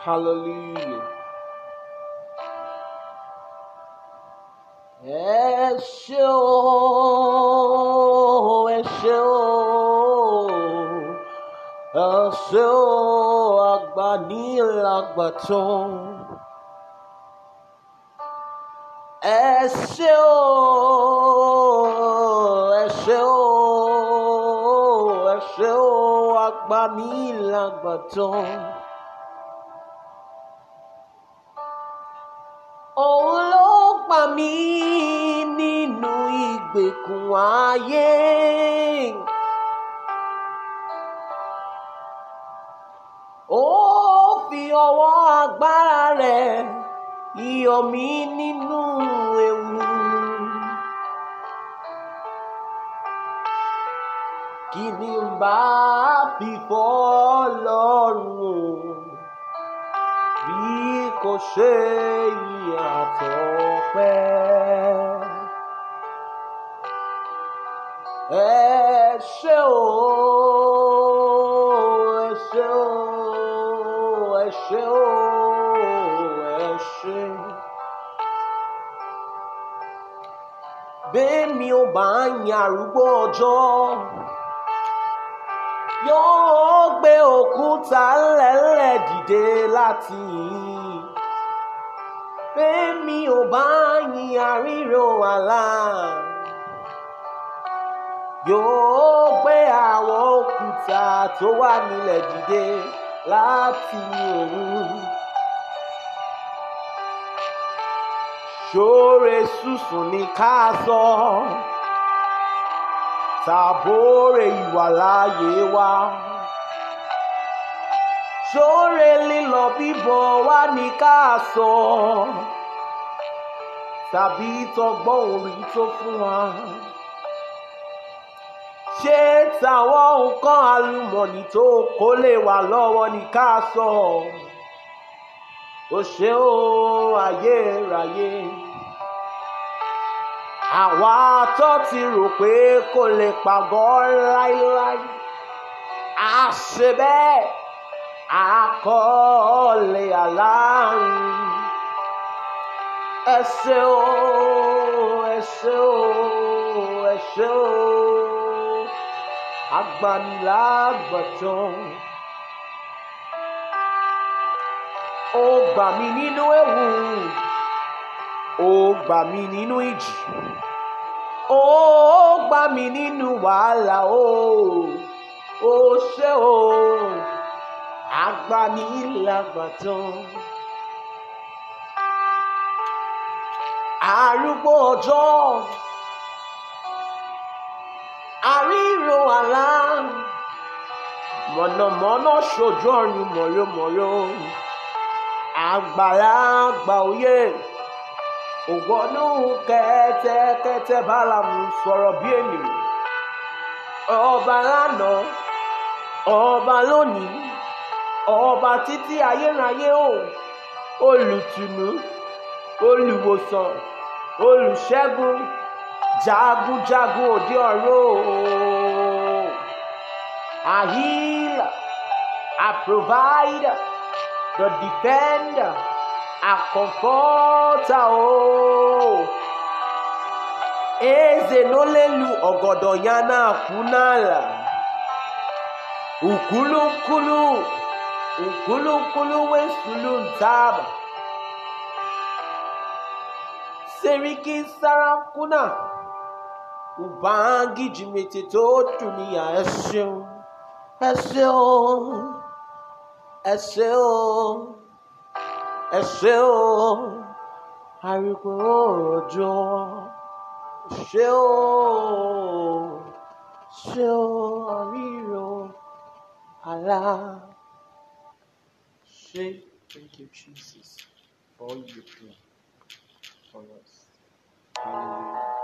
Hallelujah. Ẹ ṣé o, ẹ ṣé o, ẹ ṣé o, agbanilágbàtàn. Ẹ ṣé o, ẹ ṣé o, ẹ ṣé o, agbanilágbàtàn. Òun ló gbà mí nínú ìgbèkùn ayé. Ó fi ọwọ́ agbára rẹ̀ yọ mí nínú ewu. Kí ni n bá fi fọ́ Ọlọ́run o? bí kò ṣe ìyàtọ̀ pẹ́. Ẹ ṣé o, ẹ ṣé o, ẹ ṣé o, ẹ ṣé. Bẹ́ẹ̀ni ò bá ń yan arúgbó ọjọ́, yóò gbé òkúta ńlẹ̀ńlẹ̀ dìde láti yìn. Bẹ́ẹ̀ni ò bá yin àríro àlá, yóò gbé àwọn òkúta tó wà nílẹ̀ dìde láti òun. Ṣóre sùsùn ní ká sọ, tàbóre ìwàláyé wa. Ṣóre lílọ bíbọ̀ wá ní ká sọ, tàbí tọgbọ́n orí tó fún wa. Ṣé tàwọn nǹkan àlùmọ̀nì tó kó lè wà lọ́wọ́ ní ká sọ? Ó ṣe ó ayérayé. Àwa tó ti rò pé kò lè pàgọ́ láíláí. A ṣe bẹ́ẹ̀, àkọọ́lẹ̀ aláàrùn. Ẹ ṣé o, ẹ ṣé o, ẹ ṣé o, agbanilágbàtàn. Ó gbà mí nínú ewu, ó gbà mí nínú ìjì, ó gbà mí nínú wàhálà o, ó ṣé o, agbanilágbàtàn. Arúgbó ọjọ́, àríro àlá, mọ̀nàmọ́ná ṣojú ọ̀run mọ̀yọ́mọ̀yọ́, àgbàlagbà òye, ògbọ́nú kẹ́tẹ́kẹ́tẹ́ báramu sọ̀rọ̀ bí ènìyàn, ọba lánàá, ọba lónìí, ọba títí ayérayé o, olùtùnú, olùwòsàn, olùṣẹ́gun, jagunjagun òde ọ̀run o. A healer, a provider, the defender, a comforter o. Eze n'olelu ọgọdọ ya na-akwụ n'ala. Ukwulunkulu, ukwulunkulu wesulu ntaba. Seriki Sarakuna, Ubangiji Metito Dunia, ẹ ṣeun, ẹ ṣeun, ẹ ṣeun, ẹ ṣeun, àríkò òjò, ṣeun, ṣeun, àríro, àlá. Ṣé thank you Jesus for all you do for us. Hallelujah.